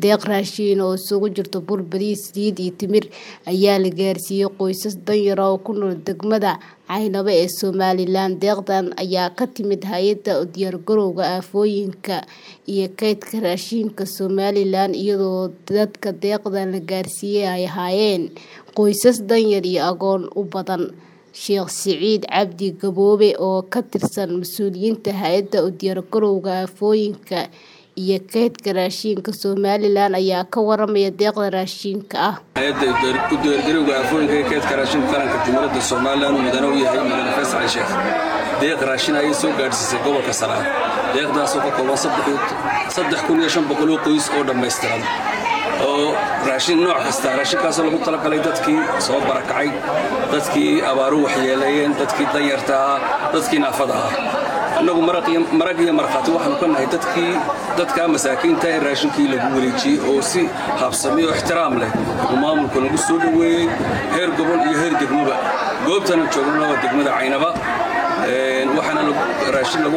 deeq raashin oo isugu jirta bur, bariis, saliid iyo timir ayaa la gaarsiiyay qoysas danyar ah oo ku nool degmada Caynaba ee Somalilan. Deeqdan ayaa ka timid Hay'adda U Diyaargarowga Aafooyinka iyo Kaydka Raashinka Somalilan iyadoo dadka deeqdan la gaarsiiyay ay ahaayeen qoysas danyar iyo agoon u badan. Sheekh Siciid Cabdi Gaboobe oo ka tirsan mas'uuliyiinta Hay'adda U Diyaargarowga Aafooyinka iyo Kaydka Raashinka Somalilan ayaa ka warramaya deeqda raashinka ah. Hay'adda U Diyaargarowga Aafooyinka iyo Kaydka Raashinka Qaranka Jumhuriyadda Somalilan mudane u yahay Mudane Faysal Ali Sheekh deeq raashin ayay soo gaadhsiisay gobolka Sanaag deeqdaasoo ka kooban saddex kun iyo shan boqol oo qoys oo dhammaystiran oo raashin nooc kasta raashinkaasoo lagu talagalay dadkii soo barakacay dadkii abaaru waxyeeleeyeen dadkii danyarta ahaa dadkii naafada ahaa annagu marag iyo markhaati waxaanu ka nahay dadkii dadkaa masaakiinta ee raashinkii lagu wareejiyey oo si habsami oo ixtiraam leh uu maamulka lagu soo dhoweeyey heer gobol iyo heer degmoba goobtana joognana waa degmada caynaba waxaana raashin lagu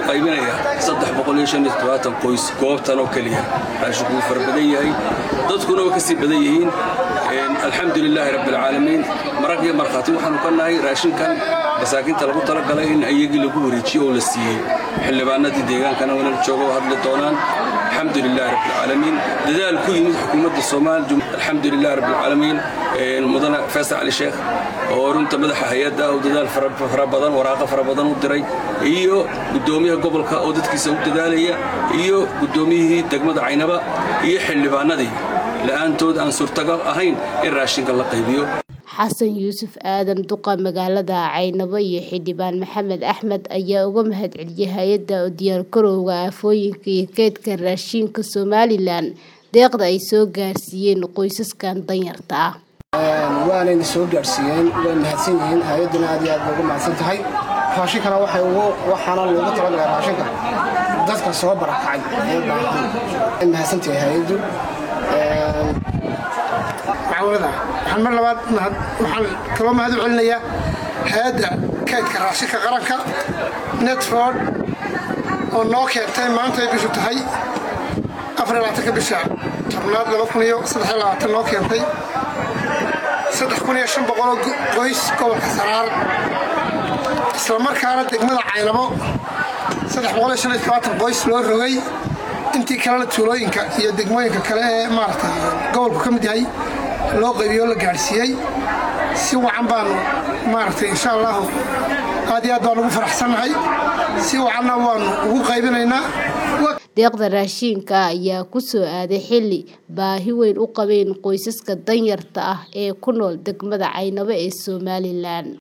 qaybinayaa qoys goobtan oo keliya raashinku wuu fara badan yahay dadkuna waa ka sii badan yihiin alxamdu lilaahi rabbialcaalamiin marag iyo markhaati waxaanu ka nahay raashinkan masaakiinta lagu talagalay in ayagii lagu wareejiyo oo la siiyey xildhibaanadii deegaankana wanala jooga oo hadli doonaan alxamdu lilahi rabbialcaalamiin dadaal ku yimid xukuumadda soomaaliya alxamdu lilahi rabbialcaalamiin mudane faysal cali sheekh oo runta madaxa hay-adda oo dadaal fara badan waraaqo fara badan u diray iyo guddoomiyaha gobolka oo dadkiisa u dadaalaya iyo guddoomiyihii degmada caynaba iyo xildhibaanadii la'aantood aan suurtagal ahayn in raashinka la qaybiyo xasan yuusuf aadan duqa magaalada caynabo iyo xildhibaan maxamed axmed ayaa uga mahadceliyay hay-adda u diyaargarowga aafooyinka iyo kaydka raashinka somalilan deeqda ay soo gaarsiiyeen qoysaskan danyarta ah waanayna soo gaadhsiiyeen way mahadsan yihiin hay-adduna aad iyo aad bay ugu mahadsan tahay raashinkana waxay ugu waxaana loogu talagalay raashinka dadka soo barakacay ee baahan way mahadsan tahay hay-addu macaawinada waxaan mar labaad waxaan kaloo mahad u celinayaa hay-adda kaydka raashinka qaranka netford oo noo keentay maanta ay bishu tahay afarlabaatanka bisha tobnaad laba kun iyo saddex iyo labaatan noo keentay saddex kun iyo shan boqoloo qoys gobolka saraar islamarkaana degmada caynabo saddex boqol iyo shan iyo tobaatan qoys loo rogay intii kalena tuulooyinka iyo degmooyinka kale ee maaragtay gobolku ka mid yahay loo qaybiyo la gaadhsiiyey si wacan baanu maaragtay insha allahu aad iyo aad baan ugu faraxsannahay si wacanna waanu ugu qaybinaynaa deeqda raashinka ayaa ku soo aaday xilli baahi weyn u qabeen qoysaska danyarta ah ee ku nool degmada caynabo ee somalilan